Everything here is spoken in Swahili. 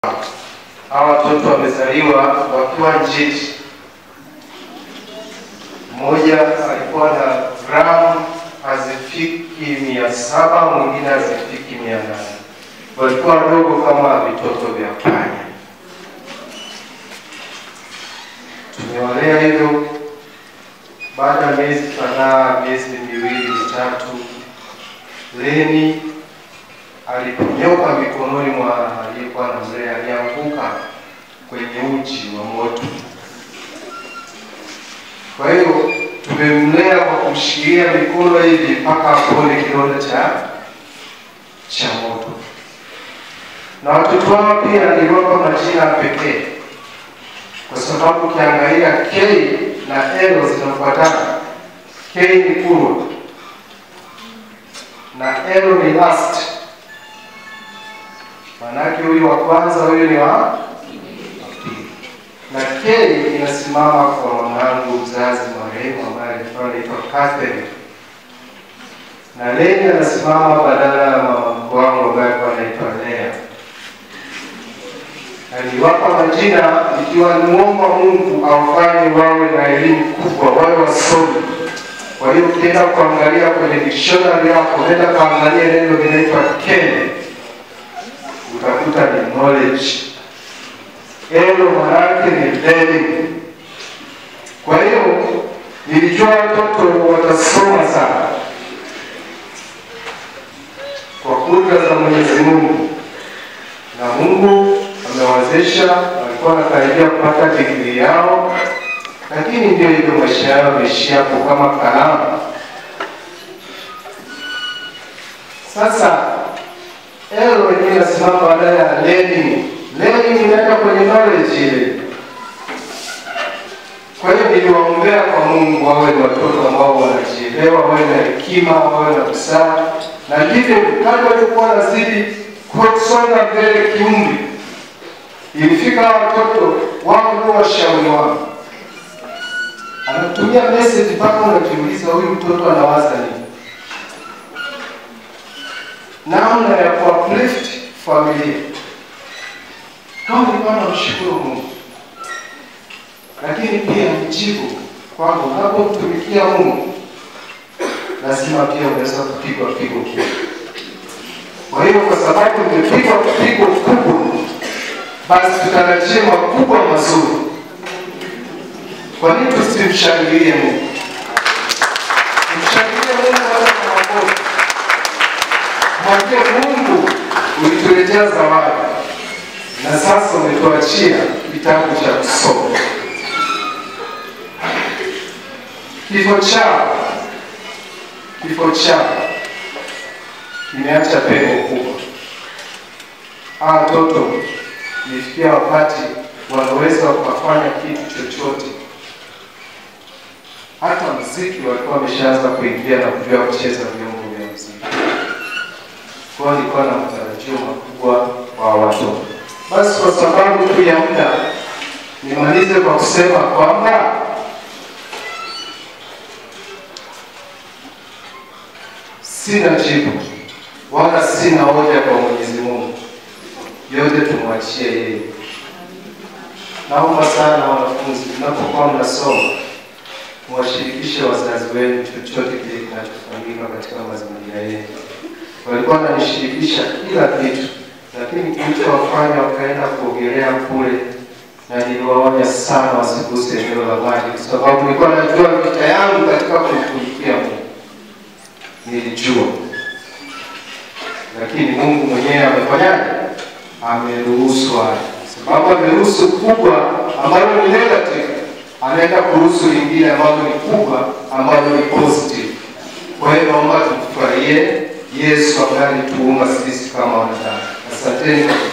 Hawa watoto wamezaliwa wakiwa njiti. Mmoja alikuwa na gramu hazifiki mia saba, mwingine hazifiki mia nane. Walikuwa wadogo kama vitoto vya panya. Tumewalea hivyo. Baada ya miezi kadhaa, miezi miwili mitatu, Leni aliponyoka mikononi mwa aliyekuwa na mlea, alianguka kwenye uji wa moto. Kwa hiyo tumemlea kwa kumshikilia mikono hivi mpaka apone kidonda cha cha moto. Na watoto wao pia niliwapa majina pekee, kwa sababu ukiangalia K na L zinafuatana. K ni kurwa na L ni last. Maanake huyu wa kwanza, huyu ni wa pili, na K inasimama kwa mwanangu mzazi marehemu ambaye alikuwa anaitwa Catherine, na Leni anasimama badala ya mama wangu ambaye alikuwa anaitwa Lea. Niliwapa majina ikiwa nimuomba Mungu awafanye wawe na elimu kubwa, wawe wasomi. Kwa hiyo ukienda kuangalia kwenye dictionary yako, nenda kaangalia neno linaitwa Ken, utakuta ni knowledge. Elo maana yake ni learning. Kwa hiyo nilijua watoto watasoma sana kwa kudra za Mwenyezi Mungu, na Mungu amewawezesha, walikuwa wanakaribia kupata digrii yao, lakini ndio hivyo, maisha yao yameishia hapo kama kalamu. Sasa elo yenyewe inasimama badala ya learning. Learning inaenda kwenye knowledge ile. Kwa hiyo niliwaombea kwa Mungu wawe ni watoto ambao wanajielewa, wawe na hekima, wawe na busara, na ndivyo kadri walikuwa wanazidi kusonga mbele kiumri, ilifika watoto wao ndio washauri wangu, anatumia message mpaka unajiuliza huyu mtoto anawaza nini, namna ya kuuplift familia. Kama nilikuwa namshukuru Mungu lakini pia nijibu kwamba unapomtumikia Mungu lazima pia unaweza kupigwa pigo kubwa. Kwa hiyo kwa sababu nimepigwa pigo kubwa, basi tutarajie makubwa mazuri. Kwa nini tusimshangilie Mungu? Tumshangilie Mungu hata kwa makofi. Mwambie Mungu, ulituletea zawadi na sasa umetuachia kitabu cha kusoma. Kifo chao kifo chao kimeacha pengo kubwa. Hawa watoto ilifikia wakati wanaweza wakafanya kitu chochote, hata mziki walikuwa wameshaanza kuingia na kujua kucheza vyombo vya mziki. Kwa hiyo nilikuwa na matarajio makubwa kwa watoto. Basi kwa sababu tu ya muda, nimalize kwa kusema kwamba sina jibu wala sina hoja kwa Mwenyezi Mungu, yote tumwachie yeye. Naomba sana wanafunzi, mnapokuwa mnasoma muwashirikishe wazazi wenu chochote kile kinachofanyika katika mazingira yenu. Walikuwa wananishirikisha kila kitu, lakini kilichowafanya wakaenda kuogelea kule, na niliwaonya sana wasiguse eneo la maji, kwa sababu nilikuwa najua vita yangu katika kumtumikia Mungu nilijua, lakini Mungu mwenyewe amefanyaje? Ameruhusu haya, sababu ameruhusu kubwa ambalo ni negative, anaenda kuruhusu lingine ambalo ni kubwa ambalo ni positive. Kwa hiyo naomba tumfurahie Yesu ambaye alituumba sisi kama wanadamu. Asanteni.